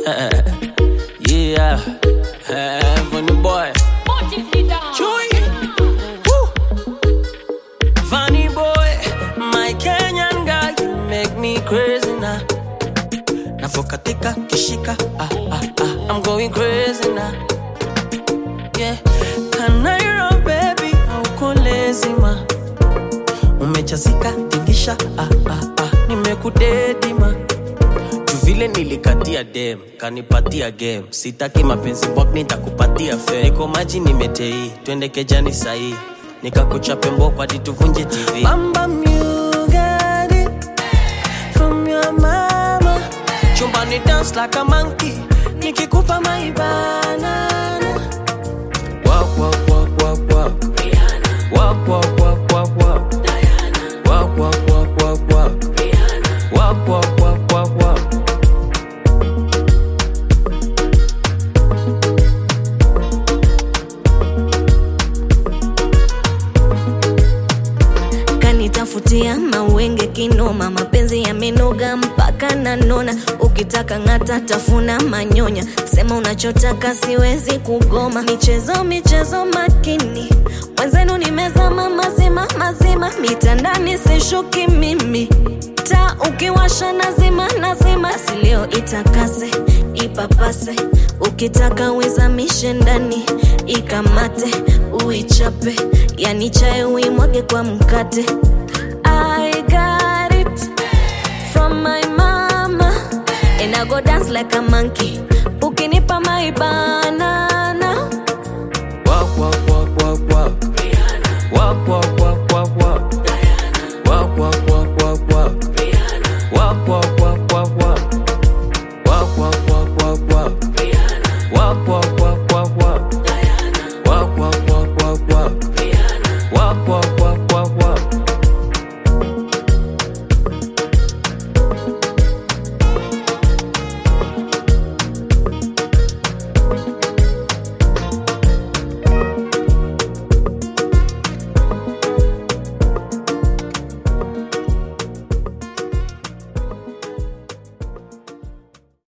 yeah, Funny boy. Chui. Woo. Funny boy, my Kenyan guy, you make me crazy now. Navokatika kishika, ah, ah, ah, I'm going crazy now. Yeah, Kanairo baby, hauko lazy ma. Umechazika tingisha, ah, ah, ah, nimekudedi ma. Juu vile nilikatia dem kanipatia game sitaki mapenzi bwak nitakupatia fe niko maji nimetei twende kejani sahii nikakuchape mboko hadi tuvunje tv Bamba you got it from your mama chumbani dance like a monkey nikikupa maibana Walk, walk, walk, walk, walk. Walk, walk, walk, walk, walk. Walk, walk, walk, walk, walk. Walk, walk, walk, walk, walk. kanitafutia mawenge kinoma mapenzi yamenoga mpaka nanona ukitaka ng'ata tafuna manyonya sema unachotaka siwezi kugoma michezo michezo makini mwenzenu nimezama mazima mazima mitandani sishuki mimi ta ukiwasha nazima nazima silio itakase ipapase ukitaka uizamishe ndani ikamate uichape yani chae uimwage kwa mkate I got it from my mama and I go dance like a monkey ukinipa maibana